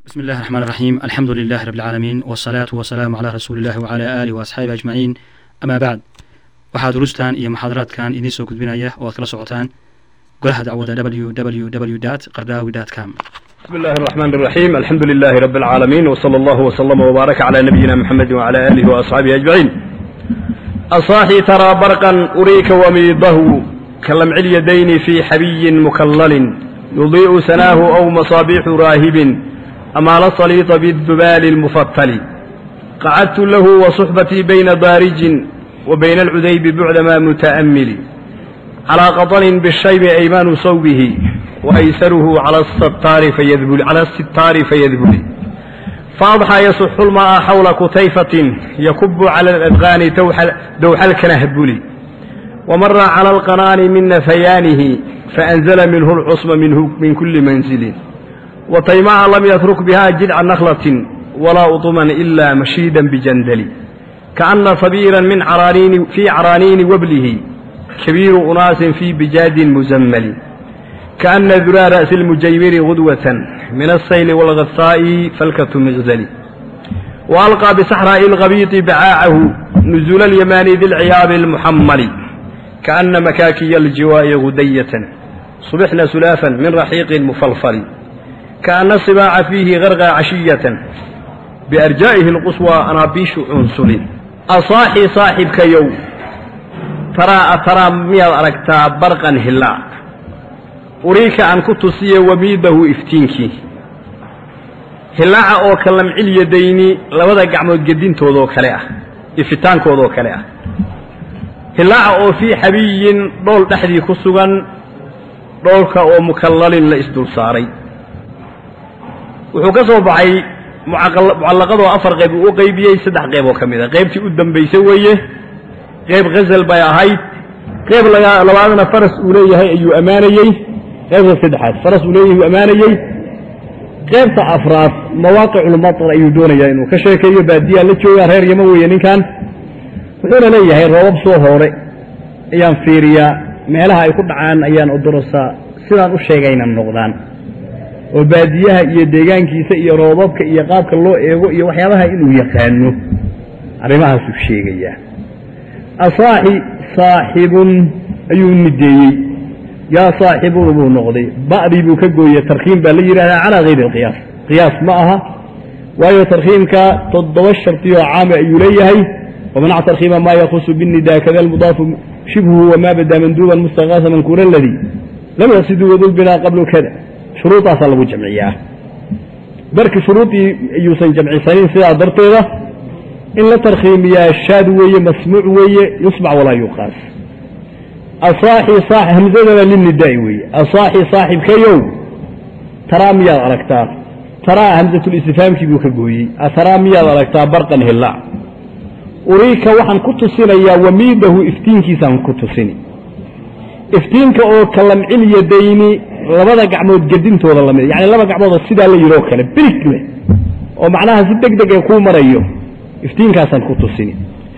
بسم الله الرحمن الرحيم الحمد لله رب العالمين والصلاة والسلام على رسول الله وعلى آله وأصحابه أجمعين أما بعد waxaa durustan iyo muxaadaraadkan idiin soo gudbinaya oo aad kala socotaan golaha dacwada www qardaawi com بسم الله الرحمن الرحيم الحمد لله رب العالمين وصلى الله وسلم وبارك على نبينا محمد وعلى آله وأصحابه أجمعين أصاحي ترى برقا أريك وميضه كلمع اليدين في حبي مكلل يضيء سناه أو مصابيح راهب أمال الصليط بالذبال المفطل قعدت له وصحبتي بين ضارج وبين العذيب بعدما متأمل على قطن بالشيب أيمان صوبه وأيسره على الستار فيذبل على الستار فيذبل فأضحى يصح الماء حول كتيفة يكب على الأذغان دوح, دوح الكنهبل ومر على القنان من نفيانه فأنزل منه العصم منه من كل منزل وطيماء لم يترك بها جدع نخلة ولا أطما إلا مشيدا بجندل كأن صبيرا من عرانين في عرانين وبله كبير أناس في بجاد مزمل كأن ذرى رأس المجيمر غدوة من السيل والغثاء فلكة مغزل وألقى بصحراء الغبيط بعاعه نزول اليمان ذي العياب المحمل كأن مكاكي الجواء غدية صبحنا سلافا من رحيق مفلفل كأن الصباع فيه غرغى عشية بأرجائه القصوى أنابيش عنسل أصاحي صاحبك يوم ترى أترى ميال أركتا برقا هلا أريك أن كتسي وميده إفتينكي هلاعة أو كلام علي ديني لوضع قعمو قدين تودو كلاء إفتان كودو كلاء هلاعة أو في حبي دول تحدي كسوغان دولك أو مكلل لإسدول صاري وحكسو بعي mucallaqadoo afar qayb uu u qaybiyey saddex qayb oo ka mid a qaybtii u dambaysay weeye qayb ghazal bay ahayd qayb labaadna faras uu leeyahay ayuu ammaanayey qaybta saddexaad faras uu leeyahay uu ammaanayey qaybta afraad mawaaqiculmatar ayuu doonayaa inuu ka sheekeeyo baadiyaa la joogaa reer yama weeye ninkan wuxuuna leeyahay roobab soo hoore ayaan fiiriyaa meelaha ay ku dhacaan ayaan odorosaa sidaan u sheegayna noqdaan oo baadiyaha iyo deegaankiisa iyo roobabka iyo qaabka loo eego iyo waxyaabaha inuu yaqaano arrimahaasuu sheegayaa asaaxi saaxibun ayuu nideeyey yaa saaxibun buu noqday ba'dii buu ka gooyey tarkiim baa la yidhahdaa calaa hayri alqiyaas qiyaas ma aha waayo tarkiimka toddoba shartiyoo caama ayuu leeyahay wamanac tarkiima maa yakusu binnidaa kada almudaafu shibhuhu wamaa badaa manduuban mustaqaasa mankuura aladii lam yaqsiduu wadulbinaa qablu kada shuruudaasaa lagu jamciyaa marka shuruudii ayuusan jamcisanin sidaa darteeda in la tarkhiimiyaa shaad weeye masmuuc weeye yusmac walaa yuqaas asaaxi hamzadana lilnidaa'i weeye asaaxi saaxibkayow taraa miyaad aragtaa taraa hamsatulistifhaamkii buu ka gooyey ataraa miyaad aragtaa barqan hillaac uriika waxaan ku tusinayaa wamiidahu iftiinkiisaan ku tusini iftiinka oo kalamcil yadayni labada gacmood gedintooda lamid yani laba gacmoodoo sidaa la yidhoo kale birig leh oo macnaha si deg deg ee kuu marayo iftiinkaasaan ku tusini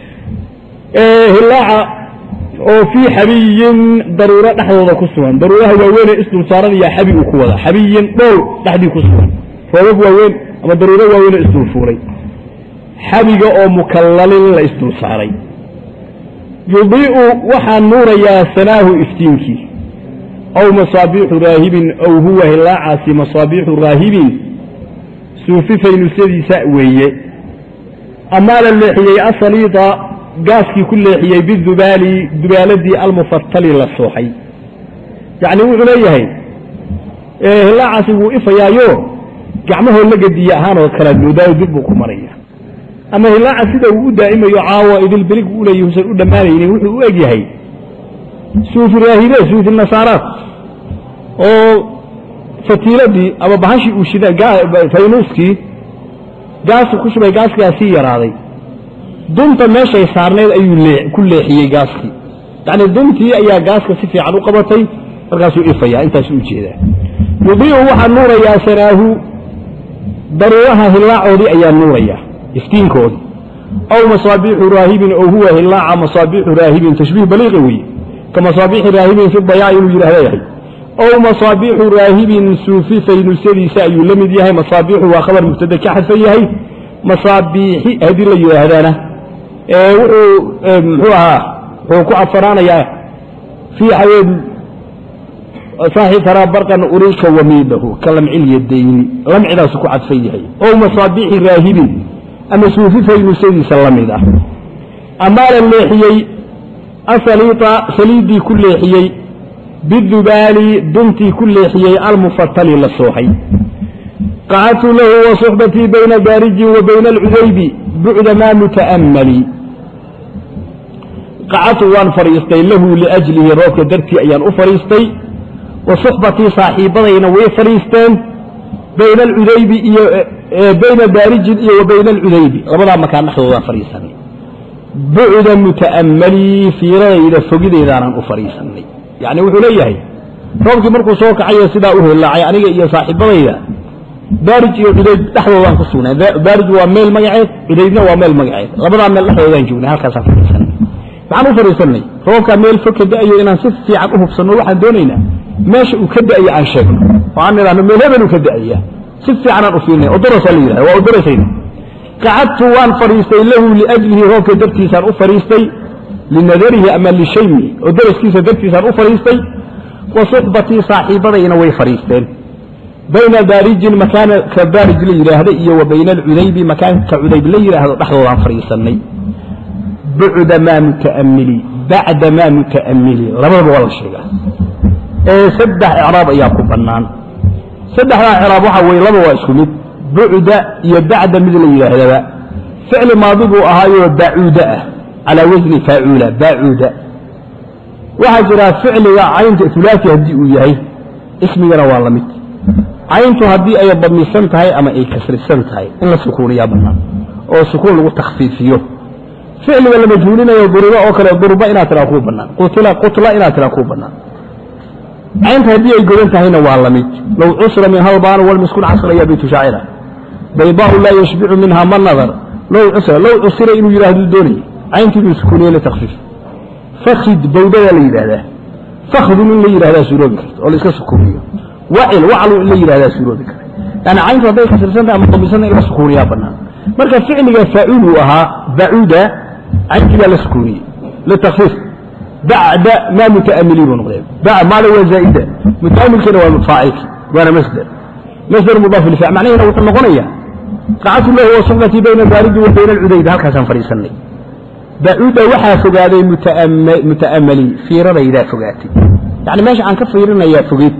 hilaaca oo fii xabiyin daruuro dhexdooda ku sugan daruuraha waaweynee isdul saaran iyaa xabi uu ku wada xabiyin dhool dhexdii ku sugan roobab waaweyn ama daruuro waaweynee isdul fuulay xabiga oo mukallalin la isdul saaray yudii'u waxaa nuurayaa sanaahu iftiinkii aw masaabiixu raahibin aw huwa hilaacaasi masaabiixu raahibin suufi faynusyadiisa weeye amaa la leexiyey asaliida gaaskii ku leexiyey bidubaali dubaaladii almufatali la sooxay yacni wuxuu leeyahay hilaacaasi wuu ifayaayo gacmahoo la gediye ahaanoo kala moodaayo dib buu ku maraya ama hilaaca sida uu u daa'imayo caawa idilbilig u leeyahy usan u dhammaanaynin wuxuu u eg yahay suufi raahibe suufi nasaaraad oo fatiiladii ama bahashii uu shida faynuuskii gaasu ku shubay gaaskigaa sii yaraaday dunta meeshay saarnayd ayuu ku leexiyey gaaskii yacni duntii ayaa gaaska si fiican u qabatay markaasuu ifaya intaasuu ujeedaa yudiicu waxaa nuurayaa sanaahu daruuraha hilaacoodii ayaa nuuraya iftiinkoodii aw masaabiixu raahibin oo huwa hilaaca masaabiixu raahibin tashbiih baliiqi weeye ka masaabiixi raahibin fi dayaa inuu yidhahda yahay ow masaabiixu raahibin suufi faynuusyadiisa ayuu la mid yahay masaabiixu waa khabar mubtada ka xadfan yahay masaabiixi haddii la yidhaahdana wuxuu muxuu ahaa wuxuu ku cadfanaanayaa fii xaweed saaxi taraa barqan uriika wamiidahu ka lamcilyadayni lamcidaasu ku cadfan yahay ow masaabiixi raahibin ama suufi faynuusyadiisa la mid ah amaa la leexiyey asaliita saliiddii ku leexiyey bidubaali duntii ku leexiyey almufatali la sooxay qacadtu lahu wa suxbatii bayna daarijin wa bayna alcudaybi bucda maa muta'ammali qacadtu waan fadhiistay lahu liajlihi roobka dartii ayaan u fadhiistay wa suxbatii saaxiibadayna way fadhiisteen bayna alcudaybi iyo bayna daarijin iyo wa bayna alcudaybi labadaa makaan dhexdoodaan fadhiisanay bucda muta'ammalii fiiradayda fogideedaanan u fadhiisanay yacni wuxuu leeyahay roobkii markuu soo kacayo sidaa u hillaacay aniga iyo saaxiibadayda baarij iyo cudayd dhexdoodaan ku sugnay baarij waa meel magaceed cudaydna waa meel magaceed labadaa meel dhexdoodaan joognay halkaasaan fadhiisanay maxaan u fadhiisanay roobkaa meel fog ka da'ayo inaan si fiican u hubsanno waxaan doonaynaa meesha uu ka da'ayo aan sheegno oo aan nidhahno meel hebel uu ka da'aya si fiicanaan u fiirinay odorosaa la yidhahda waa odorasayna qacadtu waan fadhiistay lahu liajlihi roobka dartiisaan u fadhiistay linadarihi ama lishaymi oo daraskiisa dartiisaan u fadhiistay wa suxbatii saaxiibadayna way fadhiisteen bayna daarijin makaanka daarij la yidhaahda iyo wa bayna alcudaybi makaanka cudayb la yidhaahdo dhexdoodaan fadhiisanay bucda maa muta'ammili bacda maa muta'ammili labadaba waa la sheegaa ee saddex icraab ayaa ku bannaan saddexdaa icraab waxaa weeye laba waa isku mid bucda iyo bacda mid la yidhaahdaba ficli maadi buu ahaayoo bacuuda ah calaa wasni faacuula baacuuda waxaa jira ficliga caynta ulaasi haddii uu yahay ismigana waa la mid cayntu haddii ay damisan tahay ama ay kasrisan tahay in la sukuuniyaa bannaan oo sukuun lagu takhfiifiyo ficliga la majhuulinayo duribo oo kale durba inaad tiraa kuu bannaan qutila qutla inaad tiraa kuu bannaan caynta haddii ay godan tahayna waa la mid low cusra min halbaanu walmiskun casra ya baytu shaacira baydaau laa yashbicu minha ma nadar low cusra low cusira inuu yidhahduu doonayay cayntii buu sukuuniye litakfiif fakid bawdadaa la yidhahdaa fakhdun in la yidhahdaa suuroobi karta oo la iska sukuuniyo wacil waclu in la yidhahdaa suuroobi kara yani cayntu hadday kasrisan tahay ama damisantahay in la sukuuniyaa bannaan marka ficliga faacuul uu ahaa bacuuda cayntii baa la sukuuniyey litakfiif bacda maa muta'amiliin buu noqday maada waa zaa'ida muta'amilkina waa faacilki waana masder masder mudaaf lifacl macnahina wuxuu noqonayaa qacatu lahu wa suxbatii bayna daariji wa bayna alcudayd halkaasaan fadhiisanay bacuuda waxaa fogaaday muta'amali fiiradaydaa fogaatay yani meesha aan ka fiirinayaa fogeyd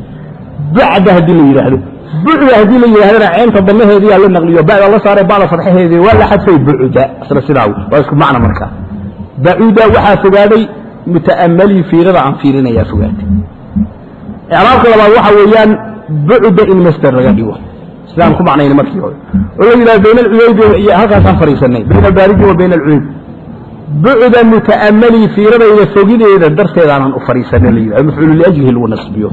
bacda haddii la yidhaahdo bucda haddii la yidhahdana ceynta damaheediyaa la naqliyo bacda la saaray bacda fadxaheedii waa la xadfay bucda isla sidaa waa isku macna markaa bacuuda waxaa fogaaday muta'amalii fiirada aan fiirinayaa fogaatay icraabka labaad waxa weeyaan bucda in masder laga dhigo sidaan ku macnayna markii hore oo la yidhahdo bayna alcudaybi iyo halkaasaan fadhiisanay bayna albaariji wa bayna alcudayb bucda muta'amalii fiiradayda fogideeda darteedaanan u fadhiisanay la yidhahdo mafcuulu liajlihi lagu nasbiyo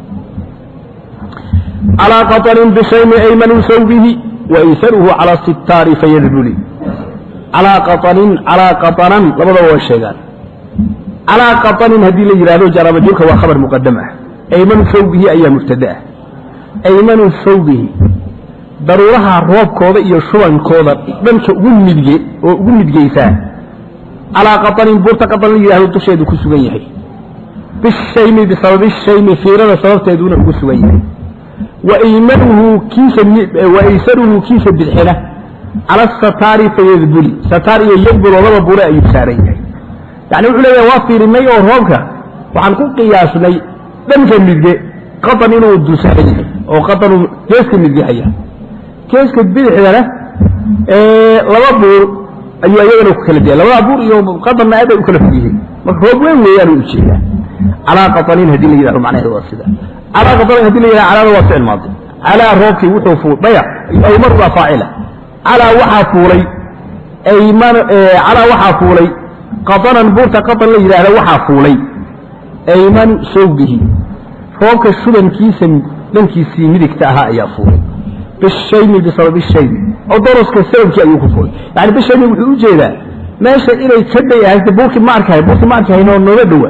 calaa qaطanin bishaymi aymanu sawbihi waysaruhu calaa sitaari fayadbuli calaa qaطanin calaa qaطanan labadaba waa sheegaan calaa qaطanin haddii la yidhahdo jaarabajuurka waa khabar muqadam ah aymanu sawbihi ayaa mubtada ah aymanu sawbihi daruuraha roobkooda iyo shubankooda dhanka ugu midge oo ugu midgeysaa calaa qaطanin buurta qaطan la yidhahdo dusheedu ku sugan yahay bishaymi bisababi shaymi fiirada sababteeduna ugu sugan yahay waaymanuhu kiisa waaysaruhu kiisa bidxina cala sataari fayadbuli sataar iyo yadbul oo laba bure ayuu saaran yahay yani wuxuu leeyahay waa fiirinay oo roobka waxaan ku qiyaasnay dhanka midge qaطan inuu dulsaaran yahay oo qaطanu geeska midge haya geeska bidixdana laba buur ayuu ayagana ku kala diya labada buur iyo qaطanna aad ay u kala fog yihiin marka roob weyn weeyaan u ujeedaa calaa qaطanin haddii la yidhahdo macnaheedu waa sida calaa qaطanin hadii la yidhahdo calaada waa ficil maadi calaa roobkii wuxuu fuul dayac aymar waa faacila calaa waxaa fuulay ayman calaa waxaa fuulay qaطanan buurta qaطan la yidhaahda waxaa fuulay aymanu sawbihi roobka shubankiisa dhankiisii midigta ahaa ayaa fuulay bishaymi bisababi shaymi oo doroska sababkii ayuu ku fuulay yani bishaymi wuxuu u jeedaa meesha inay ka day ahayta buurkii ma arkahay buurkii ma arkahaynoo nooga dhowa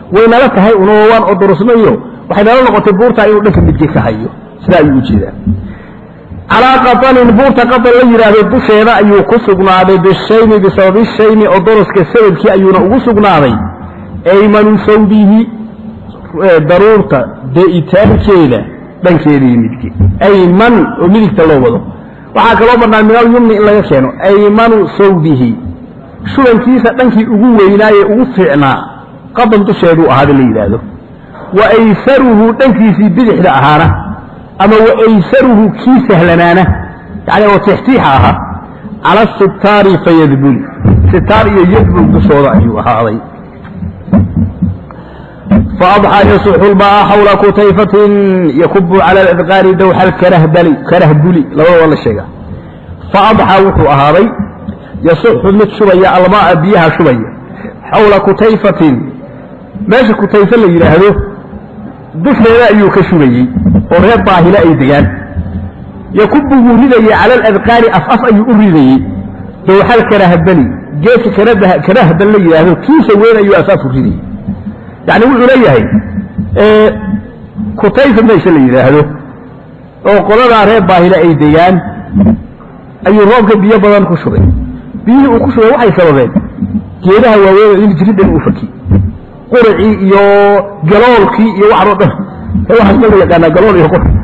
waynala tahay unoo waan odorosnayo waxay nala noqotay buurtaa inuu dhanka midge ka hayo sidaa ayuu ujeedaa calaa qatanin buurta qatan la yidhaahdo dusheeda ayuu ku sugnaaday bishayni bisababi shayni odoroska sababkii ayuuna ugu sugnaaday aymanu sawdihi daruurta de'itaankeeda dhankeedii midge ayman oo midigta loo wado waxaa kaloo bannaan minal yumni in laga keeno aymanu sawdihi shubankiisa dhankii ugu weynaaye ugu fiicnaa qadan dusheeduu ahaada la yidhaahdo wa aysaruhu dhankiisii bidixda ahaana ama wa aysaruhu kii sahlanaana yani oo tixtiixa ahaa cala sitaari fayadbuli sitaar iyo yadbul dushooda ayuu ahaaday faadxaa yasuxu lbaa xawla kutayfatin yakubu cala aladqaari dawxa alkarahbali karahbuli labada waa la sheegaa faadxaa wuxuu ahaaday yasuxu mid shubaya almaaa biyaha shubaya xawla kutayfatin meesha kutayfe la yidhaahdo dusheeda ayuu ka shubayey oo reer daahile ay degaan yakubu wuu ridayey cala aladqaari af af ayuu u ridayey dawxal karahbali geedka karahbal la yidhaahdo kiisa weyn ayuu af af u ridayey yacni wuxuu leeyahay kutayfa meesha la yidhaahdo oo qoladaa reer baahile ay degaan ayuu roobka biyo badan ku shubay biyihii uu ku shubay waxay sababeen geedaha waaweyn in jiridhan uu faki quracii iyo galoolkii iyo waxan oo dhan waxaas ma la yaqaanaa galool iyo qurac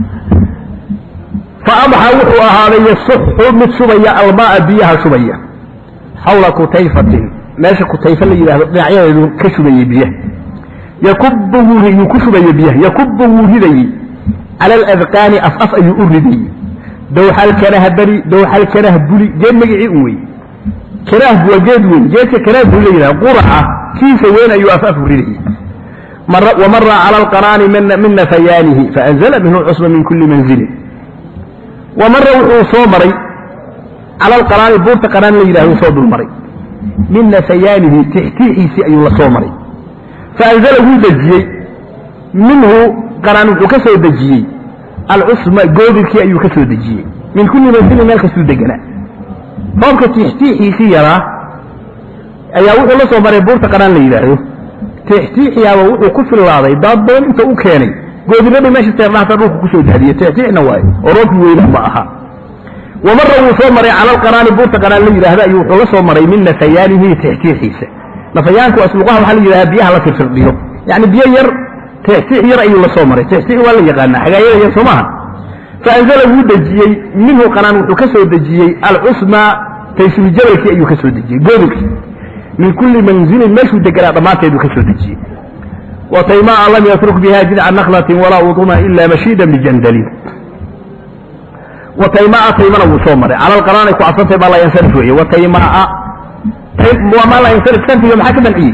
fa adxa wuxuu ahaaday yasuxu mid shubaya almaaa biyaha shubaya xawla kutayfatin meesha kutayfa la yidhahdo dhinacyadeedu ka shubayey biyaha yakubu wuu ku shubaya biyaha yakubu wuu ridayey cala aladqaani af af ayuu u ridayey dawxal karahbali dawxal karahbuli geed magicii un wey karahbu waa geed weyn geedka karahbu la yidhahdo quraca kiisa weyn ayuu af af u ridayey wamara cala alqaraani min nafayaanihi faanzala minhu cusba min kuli manzilin wamara wuxuu soo maray cala alqaraani buurta qaraan la yidhahdo soo dul maray min nafayaanihi tixtiixiisii ayuu la soo maray faanzala wuu dejiyey minhu qaraan wuxuu ka soo dejiyey alcusma goodirkii ayuu ka soo dejiyey min kulli mansilin meel kastuu deganaa roobka tixtiixiisii yaraa ayaa wuxuu la soo maray buurta qaraan la yidhaahdo tixtiixiyaaba wuxuu ku fillaaday daad badan inta u keenay goodirradii meesha teerdhaxta dhulka kusoo daadiyey tixtiixna waaye oo roobkii weynaa ma aha wamara wuu soo maray cala alqaraani buurta qaraan la yidhahdo ayuu wuxuu la soo maray min nafayaanihi tixtiixiisa nafayaanku asluqaha waxaa la yidhahdaa biyaha la firfirdhiyo yacni biyo yar tixtiix yar ayuu la soo maray tixtiix waa la yaqaanaa xagaayada yar soo maaha faanzala wuu dejiyey minhu qanaan wuxuu ka soo dejiyey alcusma taysuri jabalkii ayuu ka soo dejiyey goodilkii min kulli manzilin meeshuu deganaa dhammaanteeduu ka soo dejiyey wataymaa lam yatruk biha jidca naklatin walaa uduma ila mashiidan bijandalin wataymaa taymana wuu soo maray cala alqaraanay ku cadfantay baa la yansarif weeye wataymaa maa la yansarif sarfiga maxaa ka manciyey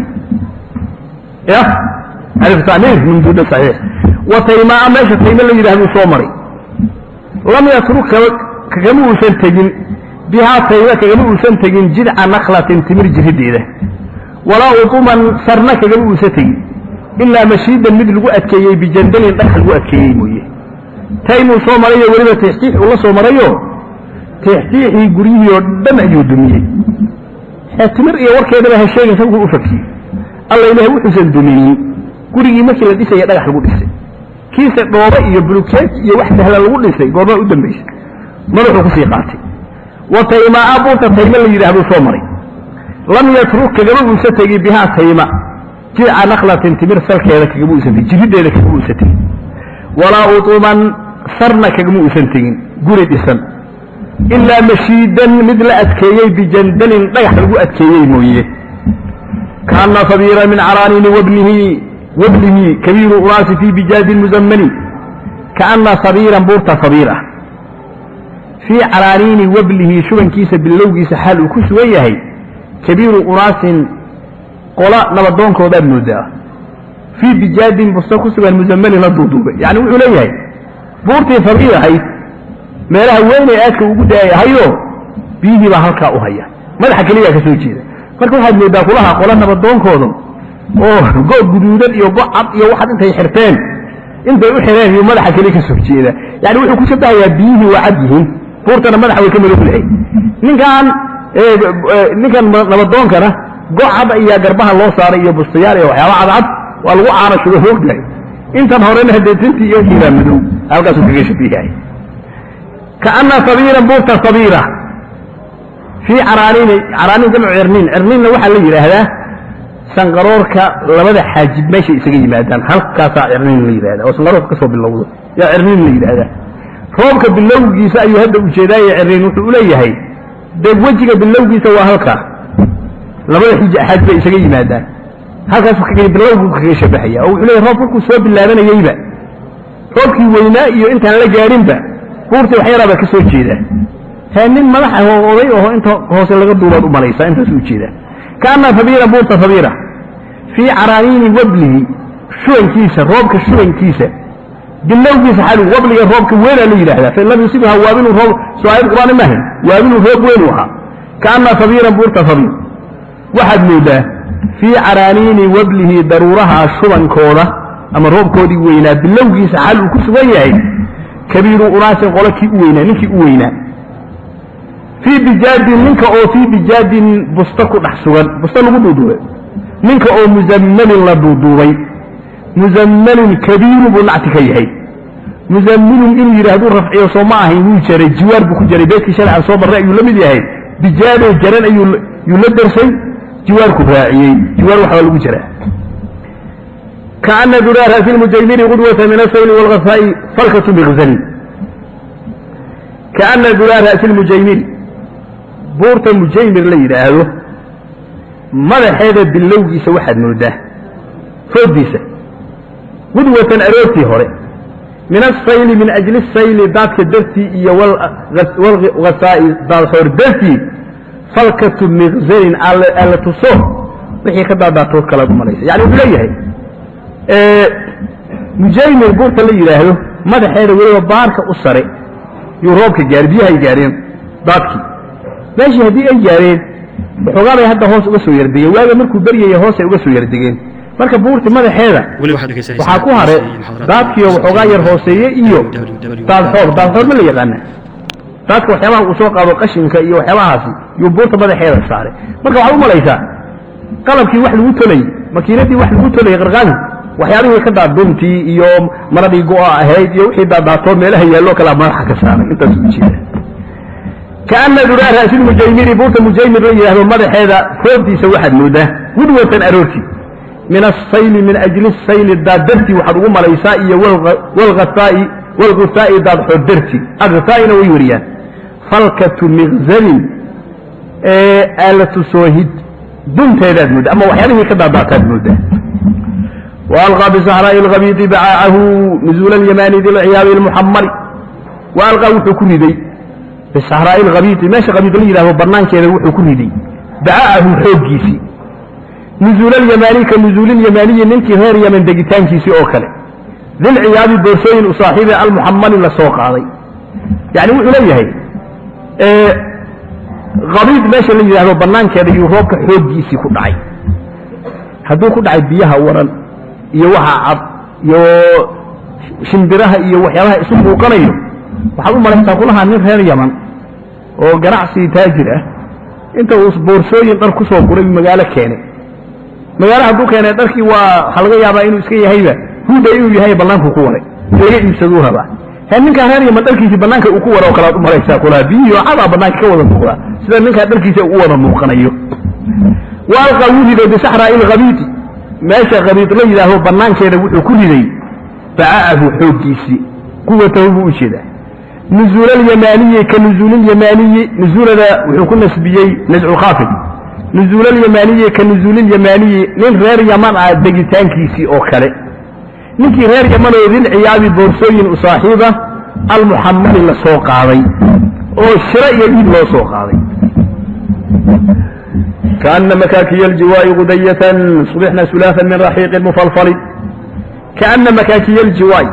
ya alif tamiir min duuna saxiix wataymaa meesha tayma la yidhahduu soo maray lam yatruk kagama uusan tegin bihaa tayma kagama uusan tegin jidca naklatin timir jirideeda walaa uduman sarna kagama uusan tegin ilaa mashiidan mid lagu adkeeyey bijandalin dhagax lagu adkeeyey mooye taymuu soo marayo weliba tixtiix uu la soo marayo tixtiixii guryihii oo dhan ayuu dumiyey timir iyo warkeedaba ha sheegin sababkuu u fakiyey alla ilaah wuxuusan duminin gurigii markii la dhisaya dhagax lagu dhisay kiise dhooba iyo bulukeet iyo wax sahla lagu dhisay goormaa u dambaysay madaxuu kusii qaatay wa taymaa buurta tayma la yidhahduu soo maray lam yatruk kagama uusa tegi bihaa tayma jidca naklatin timir salkeeda kagama uusan tegin jirideeda kagama uusan tegin walaa utuman sarna kagama uusan tegin guri dhisan ilaa mashiidan mid la adkeeyey bijandalin dhagax lagu adkeeyey mooye kaana sabiira min caraaniini wabnihi wabnihi kabiiru unaasi fii bijaadi muzammani kaana sabiiran buurta sabiir ah fii caraaniini wablihi shubankiisa bilowgiisa xaal uu ku sugan yahay kabiiru unaasin qola nabadoonkoodaad moodaa fii bijaadin busta ku sugan muzammanin la duuduubay yani wuxuu leeyahay buurtii sabiir ahayd meelaha weynay aadka ugu daayahayo biyihii baa halkaa u haya madaxa keliyaa ka soo jeeda marka waxaad moodaa kulaha qola nabadoonkooda oo go guduudan iyo go cad iyo waxaad intay xirteen intay u xireen iyo madaxa keli ka soo jeeda yani wuxuu ku shabahayaa biyihii waa cad yihiin buurtana madaxa way ka madow lahay ninkan ninkan nabadoonkana go cad ayaa garbaha loo saaray iyo bustayaal iyo waxyaaba cadcad waa lagu caana shugo hoogdahay intan horena haddee tintii iyo kiibaa madow halkaasuu kaga shabiyahay kaana sabiiran buurta sabiira fii caraaniini caraaniin jamcu cirniin cirniinna waxaa la yidhaahdaa sanqaroorka labada xaajib meeshay isaga yimaadaan halkaasaa cirniin la yidhahda oo sanqaroorka ka soo bilowdo yaa cirniin la yidhaahdaa roobka bilowgiisa ayuu hadda ujeedaaye cirniin wuxuu uleeyahay dee wejiga bilowgiisa waa halkaa labada xij xaaj bay isaga yimaadaan halkaasuu kaga bilowgu kaga shabahaya oo wuxuu leeyahay roob markuu soo bilaabanayeyba roobkii weynaa iyo intaan la gaadhinba buurtii wax yaraabaa ka soo jeeda hee nin madax ah oo oday aho inta hoose laga duubaad u malaysaa intaasuu ujeeda kaana sabiira buurta sabiira fii caraaniini wablihi shubankiisa roobka shubankiisa bilowgiisa xalu wabliga roobka weynaa la yidhahdaa fain lam yusibha waabilun roob soo aayad qur'aani maahayn waabilun roob weyn u ahaa kaana sabiiran buurta sabiir waxaad moodaa fii caraaniini wablihi daruuraha shubankooda ama roobkoodii weynaa bilowgiisa xal uu ku sugan yahay kabiiru unaasin qolo kii u weynaa ninkii u weynaa fii bijaadin ninka oo fii bijaadin busto ku dhex sugan busto lagu duuduubay ninka oo musammalin la duuduubay musammalin kabiiru buu nacti ka yahay musammilun inuu yidhahduu rafciyo soo ma ahayn wuu jaray jiwaar buu ku jaray beedkii sharcan soo marray ayuu la mid yahay bijaadoo jaran ayuu yuu la darsay jiwaarku raaciyey jiwaar waxbaa lagu jaraa kaana duraa ra'si lmujaymiri qudwata min asayli waalghasaa'i falkatu bikzani kaana duraa ra'si lmujaymiri buurta mujaymir la yidhaahdo madaxeeda bilowgiisa waxaad moodaa fooddiisa qudwatan aroortii hore min asayli min ajli sayli daadka dartii iyo walghasaa'i daadxoor dartii falkatu mikzanin alla tuso wixii ka daadaatood kalaad u malaysa yani wuxuu leeyahay mujaymir buurta la yidhaahdo madaxeeda weliba baarka u sare yuu roobka gaari biyahay gaareen daadkii meeshii haddii ay gaareen waxoogaa bay hadda hoos uga soo yardegeen waaga markuu beryaya hoosay uga soo yardegeen marka buurti madaxeeda waxaa ku hare daadkiio waxoogaa yar hooseeye iyo daadxoor daadxoor ma la yaqaana daadka waxyaabaha uu soo qaado qashinka iyo waxyaabahaasi yuu buurta madaxeeda saaray marka waxaad u malaysaa qalabkii wax lagu tolayy makiinadii wax lagu tolayay qarqaadi waxyaabihii ka daaduntii iyo maradii go'a ahayd iyo wixii daadaatoo meelaha yaalloo kalea madaxa ka saaray intaas ujeeda kaana duraa ra'silmujaymiri buurta mujaymir la yidhahdo madaxeeda foobtiisa waxaad moodaa gudwatan aroortii min asayli min ajli sayli daaddartii waxaad ugu malaysaa iyo walghasaa'i walghusaa'i daadxoor dartii aghasaa'ina way wariyaan falkatu mikzalin ee aalatu soohid dunteedaad moodda ama waxyaabihii ka daadaataad mooddaa وألقى بصحراء الغبيط بعاعه نزول اليمان ذي العياب المحمر وألقى وحو كردي بصحراء الغبيط ماشي غبيط لي له برنان كذا وحو كردي بعاعه حوجيسي نزول اليماني كنزول اليماني ننكي غير يمن دقيتان كيسي أوكله ذي العياب الدرسين وصاحب المحمل لسوق علي يعني وحو لي هي اه غبيط ماشي لي له برنان كذا يروك حوجيسي كدعي hadduu ku dhacay biyaha waran iyo waxa cad iyo shimbiraha iyo waxyaabaha isu muuqanayo waxaad u malaysaa kulahaa nin reer yaman oo ganacsi taajir ah inta uu boorsooyin dhar ku soo guray magaalo keenay magaalo hadduu keenay dharkii waa waxaa laga yaabaa inuu iska yahayba huda inuu yahay bannaanku ku waray laga iibsaduu rabaa he ninkaa reer yaman dharkiisii bannaanka uu ku wara oo kalead u malaysaa kulaha biyihii oo cadaa bannaanka ka wada muuqdaa sida ninkaa dharkiisa u wada muuqanayo waalqa wuu riday bisaxraa'i lhabiiti meesha habiid la yidhaaho bannaankeeda wuxuu ku riday baca'ahu xooggiisii quwatahu buu u jeedaa nuzuul alyamaaniyi ka nuzuul alyamaaniyi nuzuulada wuxuu ku nasbiyey nascu khaafid nuzuul alyamaaniyi ka nuzuul alyamaaniyi nin reer yaman ah degitaankiisii oo kale ninkii reer yaman oo dil ciyaabi boorsooyin u saaxiiba almuxamali la soo qaaday oo shiro iyo dhiib loo soo qaaday كأن مكاكي الجواء غدية صبحنا سلافا من رحيق مفلفل كأن مكاكي الجواء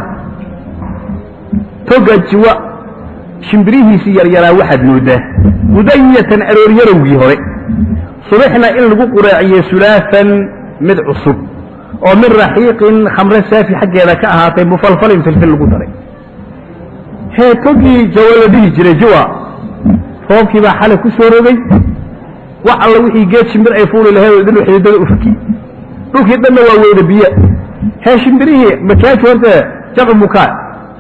توقع الجواء شمبريه سير يرى واحد نوده غدية أرور يروي هوري صبحنا إن لقو قراعي سلافا مد عصب ومن رحيق خمر سافي حق إذا كأهاتي مفلفل في الفل قدري هي توقي جوالده جري جوا فوقي با حالة كسوري wax alla wixii geed shimbir ay fuuli lahayd oo idin xididada u fakiyey dhulkii dhanna waa weyda biyo hee shimbirihii makaaki horta jamcu mukaa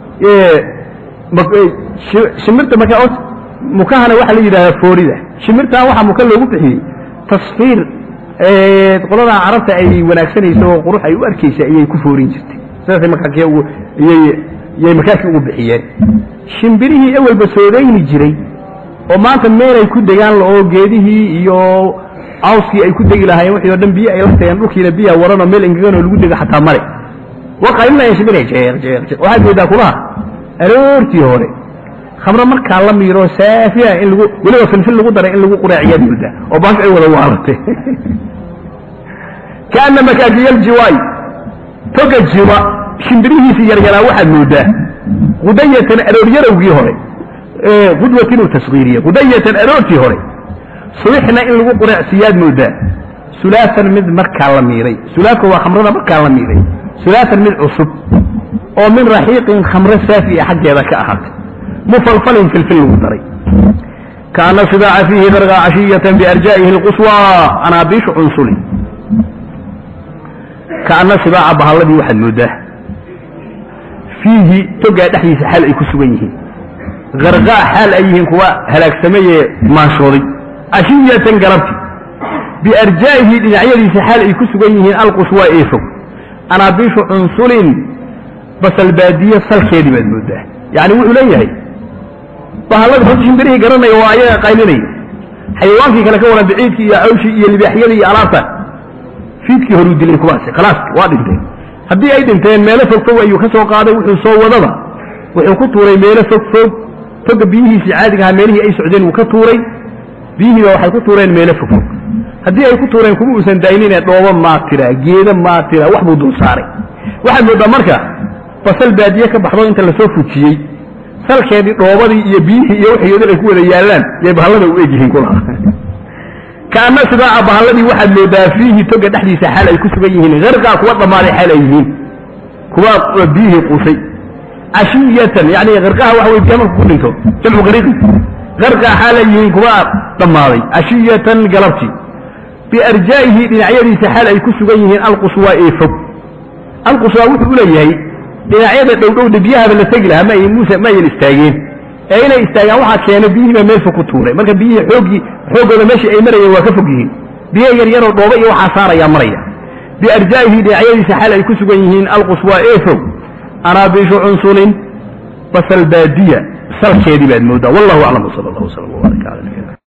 shimirta markaa mukahana waxaa la yidhahdaa foorida shimirtan waxaa muka loogu bixiyey tasfiir qoladaa carabta ay wanaagsanayso oo qurux ay u arkaysa ayay ku foorin jirtay sidaasay makaaki ugu iyay yay makaaki ugu bixiyeen shimbirihii ewelba soodayni jiray oo maanta meelay ku degaan oo geedihii iyo cawskii ay ku degi lahaayeen wixii oo dhan biyo ay la tageen dhulkiina biyaa waranoo meel engeganoo lagu dego xataa male waa qaylinayaan shimbiraya jeeq jeeq jeeq waxaad moodaa kulaha aroortii hore khamro markaa la miiro saafiya in lagu weliba filfil lagu daray in lagu quraaciyaad moodaa oo baashu ay wada waalatay kaana makaakiyal jiwaay toga jiwa shimbirihiisii yaryaraa waxaad moodaa qudayatan arooryarowgii hore qudwat inuu tasgiiriye qudayatan aroortii hore subixna in lagu quraacsiyaad moodaa sulaatan mid markaa la miiray sulaadka waa khamrada markaa la miiray sulaatan mid cusub oo min raxiiqin khamro saafi a xaggeeda ka ahaatay mufalfalin filfil lagu daray kaana sidaaca fiihi darqa cashiyatan biarjaa'ihi اlquswa anaabiishu cunsuli kaana sibaaca bahalladii waxaad moodaa fiihi togaa dhexdiisa xaal ay ku sugan yihiin garqaa xaal ay yihiin kuwa halaagsamayee maanshooday cashiyatan galabti biarjaa'ihi dhinacyadiisa xaal ay ku sugan yihiin alquswa ee fog anaabiishu cunsulin basalbaadiye salkeedii baad moodaa yacni wuxuu leeyahay bahallada horta shimbirihii garanaya waa ayaga qaylinaya xayawaankii kale ka waran biciidkii iyo cawshii iyo libaaxyadii iyo alaabta fiidkii horuu dilay kuwaasi khalaas waa dhinteen haddii ay dhinteen meelo fog fog ayuu ka soo qaaday wuxuu soo wadaba wuxuu ku tuuray meelo fog fog toga biyihiisii caadiga ahaa meelihii ay socdeen wuu ka tuuray biyihiiba waxay ku tuureen meelo fog fog haddii ay ku tuureen kuma uusan daynine dhoobo maatira geedo maatira wax buu dul saaray waxaad moodaa marka basal baadiye ka baxdo inta lasoo fujiyey salkeedii dhoobadii iyo biyihii iyo waxyoodin ay ku wada yaallaan yay bahallada u egyihiin kulaha kaana sidaaca bahalladii waxaad moodaa fiihi toga dhexdiisa xaal ay ku sugan yihiin harqaa kuwa dhammaaday xaal ay yihiin kuwa biyihii quusay cashiyatan yani harqaha waxa wey biya marku ku dhinto jamcu qariiqi harqaa xaal ay yihiin kuwa dhammaaday cashiyatan galabtii biarjaa'ihi dhinacyadiisa xaal ay ku sugan yihiin alquswaa ee fog alquswaa wuxuu u leeyahay dhinacyada dhowdhowda biyahaba la tegi lahaa may muuse ma ayan istaageen ee inay istaagaan waxaa keenay biyihiiba meel fog ku tuuray marka biyihii xooggii xooggooda meeshii ay marayeen waa ka fog yihiin biyo yaryaroo dhooba iyo waxaa saarayaa maraya biarjaa'ihi dhinacyadiisa xaal ay ku sugan yihiin alquswaa ee fog anaabiishu cunsulin basalbaadiya salkeedii baad moodaa wallahu aclam wsala allah wslam wbaarak cala nabi